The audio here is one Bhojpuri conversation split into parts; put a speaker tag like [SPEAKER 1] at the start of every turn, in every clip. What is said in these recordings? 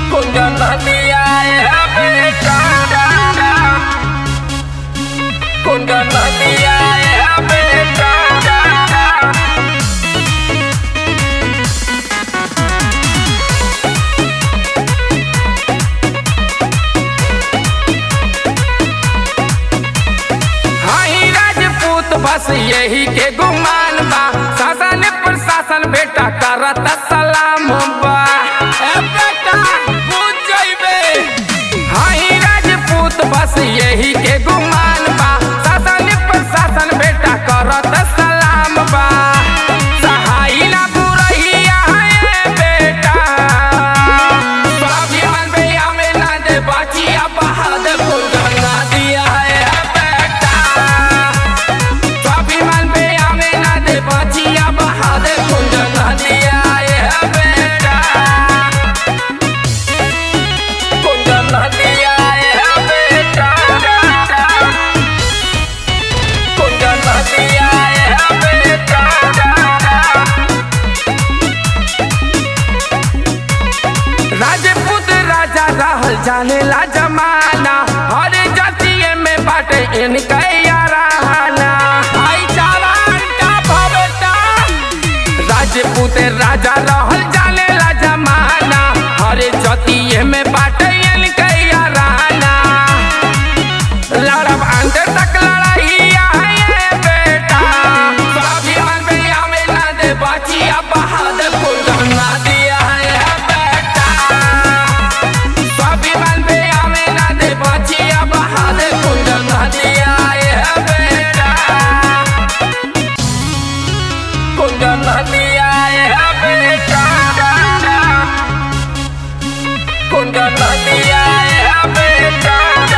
[SPEAKER 1] कुंदन दिया है बेटा कुंदन दिया है बेटा हाई राजपूत बस यही के गुमान बा शासन प्रशासन बेटा करत सलाम बा ए बेटा बुझ जइबे हाई राजपूत बस यही के गुमान बा शासन प्रशासन बेटा करत सलाम बा सहाई ना बुरहिया है बेटा स्वाभिमान पे हमें ना दे बाचिया बहादुर को गंगा दिया है बेटा स्वाभिमान पे हमें ना दे बाचिया बहादुर को गंगा दिया है बेटा कुंदन दिया है बेटा कुंदन दिया है बेटा राजपूत राजा रहल जाने ला जमाना हर जातिये में बाटे इनका याराना भाईचारा का भवेटा राजपूत राजा रहल जाने ला जमाना हर जातिये में बाटे इनका याराना लड़ब अंत तक लड़ाई है बेटा स्वाभिमान पे हमें ना दे बाचिया बहादुर को गंगा दिया है बेटा स्वाभिमान पे हमें ना दे बाचिया बहादुर को गंगा दिया है बेटा कुंदन दिया है बेटा कुंदन दिया है बेटा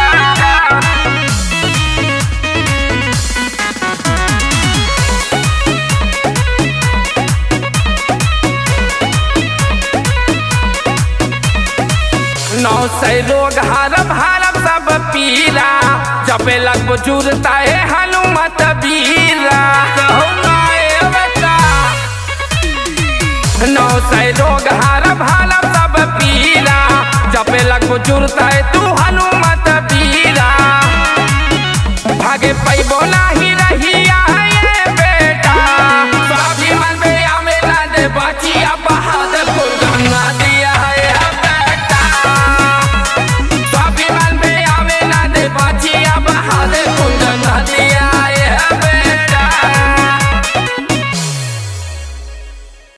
[SPEAKER 1] नौ सै रोग हरब हरब सब पीरा जपे लग बुजुर्गता है हनुमत बीरा कहू ना ए बेटा नौ सै रोग हरब हरब सब पीरा जपे लग बुजुर्गता है तू